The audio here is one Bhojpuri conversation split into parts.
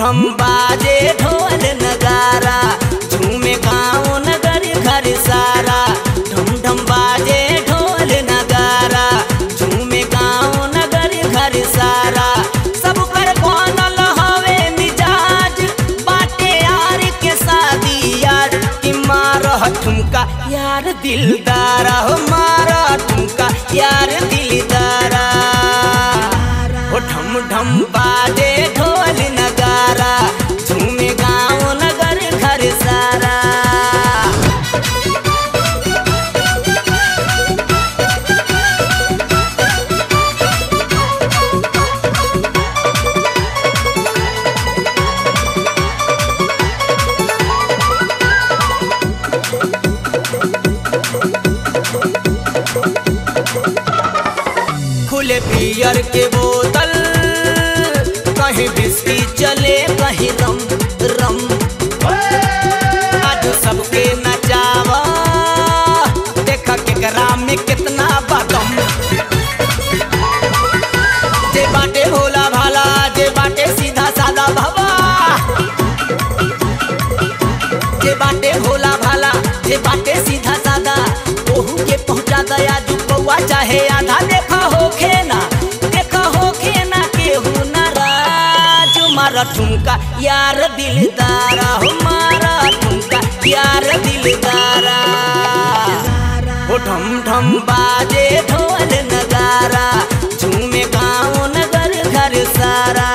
ढम बाजे ढोल नगारा झूमे गाँव नगर घर सारा ढम ढम बाजे ढोल नगारा झूमे गाँव नगर घर सारा सब पर बनल हवे मिजाज बाटे यार के शादी यार कि मारह ठुमका यार दिलदारा हो मारह ठुमका यार दिलदारा हो ढम ढम बाजे ढोल नगारा झूमे गाँव नगर घर सारा खुले पियर के बोतल कहीं बिस्की चले कहीं रम रम आज सबके नचावा देखा केकरा में कितना बदम जे बाटे भोला भाला जे बाटे सीधा सादा भवा जे बाटे भोला भाला जे बाटे सीधा सादा ओहू के पहुंचा दया दू कौआ चाहे आधा देखा होखे ना देखा होखे ना केहू नाराज मारा ठुमका यार दिलदारा हो मारा ठुमका यार दिलदारा हो ढम ढम बाजे ढोल नगारा झूमे गाँव नगर घर सारा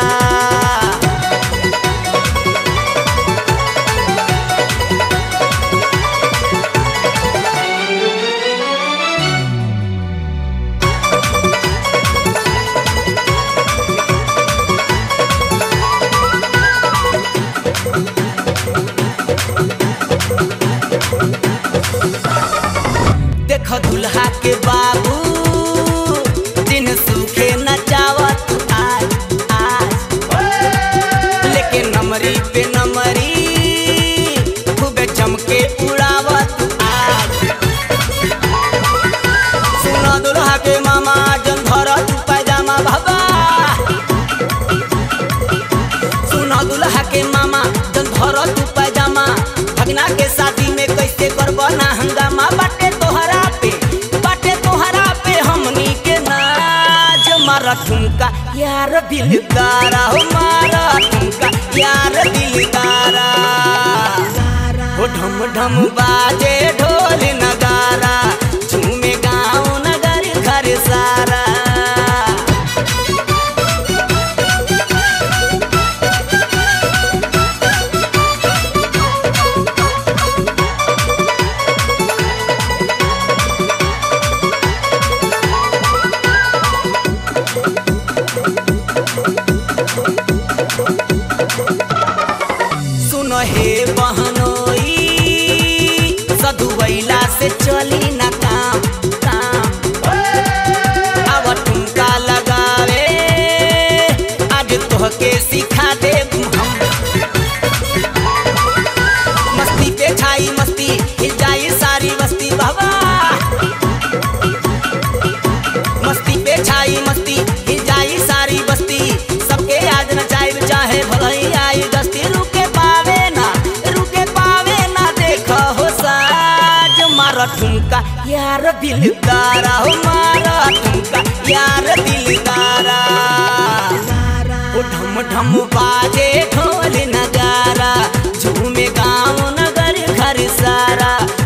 देख दुल्हा के बाबू दिन सूखे नचावत आज आज लेके नमरी पे नमरी खूबे चमके उड़ावत आज सुना दुल्हा के मामा जन धरत पैजामा भबा सुना दुल्हा के मामा जन धरत पैजामा भगना के शादी में कैसे करब ना हंगामा बाटे तोहरा पे बाटे तोहरा पे हमनी के नाच मारा ठुमका यार दिलदारा हो मारा ठुमका यार दिलदारा हो ढम ढम बाजे ढोल नगारा झूमे गाँव नगर घर सारा सुन हे बहनोई सधुवैला से चली ना काम काम अब ठुमका लगावे आज तोहके सिखा दे हम मस्ती पे छाई मस्ती हिल जाई सारी बस्ती बाबा मस्ती पे छाई मस्ती हिल जाई सारी बस्ती सबके आज नचाई चाहे भलई आई दस्ती रुके पावे ना रुके पावे ना देखो हो साज मारा ठुमका यार दिलदारा हो मारा ठुमका यार दिलदारा ओ ढम ढम बाजे ढोल नगारा झूमे गाँव नगर घर सारा